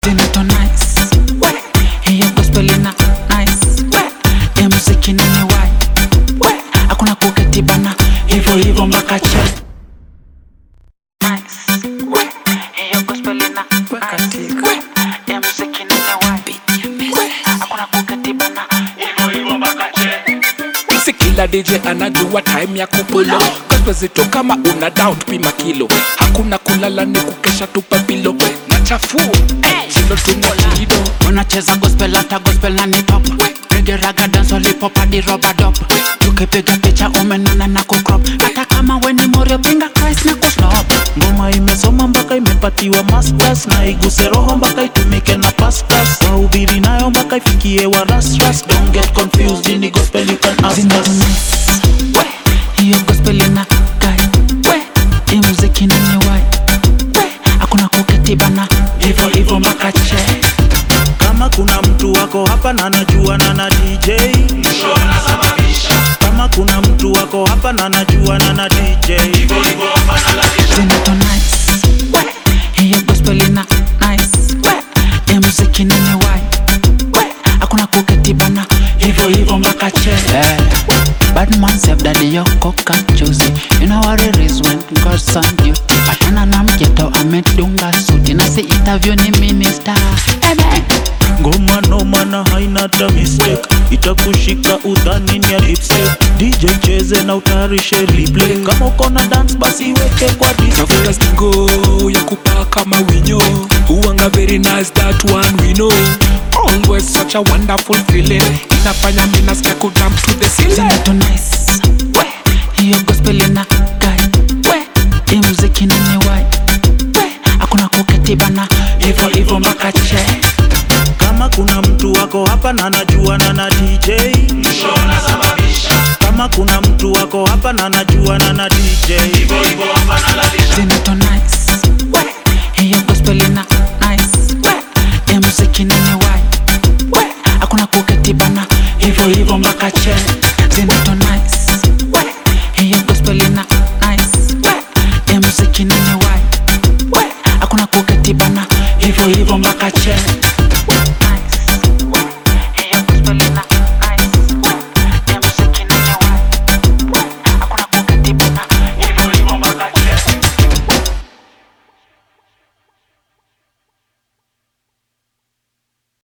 Zinato nice we hiyo gospel ina nice we ya muziki nini wai we hakuna kuketi bana hivyo hivyo mpaka che nice we hiyo gospel ina nice we ya muziki nini wai we hakuna kuketi bana hivyo hivyo mpaka che si kila DJ anajua time ya kupulo gospel zito kama una down pima kilo hakuna kulala ni kukesha tupa pilo na chafuo silo tunalido unacheza gospel hata gospel na ni top Reggae raga dance hip hadi rubber dub tukipiga picha umenona na kucrop hata kama we ni morio pinga Christ na kuslop ngoma imesoma mpaka imepatiwa masters na iguse roho mpaka itumike na pastors wahubiri nayo mpaka ifikie wa rasras don't get confused ini gospel you can ask Zinato us nice we hiyo gospel ina guy we hii muziki nini wai we hakuna kuketi bana hivyo hivyo mpaka che kama kuna mtu wako hapa na najua na na DJ kama kuna mtu wako hapa na najua na na DJ Zinato nice we hiyo gospel ina nice we hii muziki nini wai we hakuna kuketi bana hivyo hivyo mpaka che Bad man save daddy yoko kachuzi You know what it is when God's on duty Patana na mjeto amedunga suti Na si interview ni minister Amen ngoma noma na haina hata mistake itakushika udhani ni ya lipstick DJ cheze na utayarishe replay kama uko na dance basi weke kwa display tafuta stingo ya kupaa kama winyo huanga very nice that one we know always such a wonderful feeling inafanya mi nasikia kujump to the ceiling Zinato nice we Hiyo gospel ina guy we Hii muziki nini wai we Hakuna kuketi bana Hivyo hivyo mpaka che kama kuna mtu wako hapa na najua na na DJ kama kuna mtu wako hapa na najua na na DJ Zinato